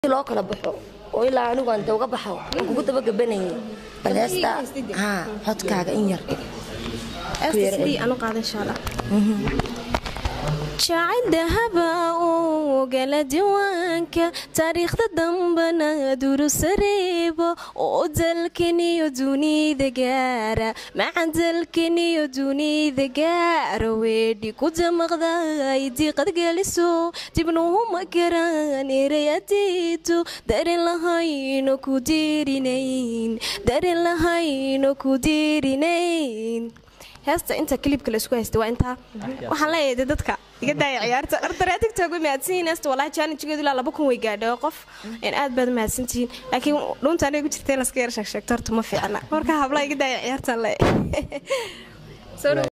loo kala baxo oo ilaa anigu aan uga baxo aan kugu daba gabanayay bal heesta haa codkaaga in yar jacayl dahaba uu gala diiwaanka taariikhda dambana durusareebo oo dalkaniyo dunida gaara maca dalkaniyo dunida gaara weedhi ku damaqday diiqad geliso dibnuhuma garaan erayadiitu darin lahayno ku diirinayn darin lahayno ku diirinayn heesta inta klibka laisku haysta waa intaa waxaan leeyahay de dadka iga daaya ciyaarta ardare tigtog way mahadsanyihin heesta walahi challengegeedu ilaa laba kun way gaadhay qof aad baad mahadsantihiin laakiin dhuunta aniga ku jirta in laska yar sheegsheegto horta ma fiicna marka habla iga daaya ciyaartaan le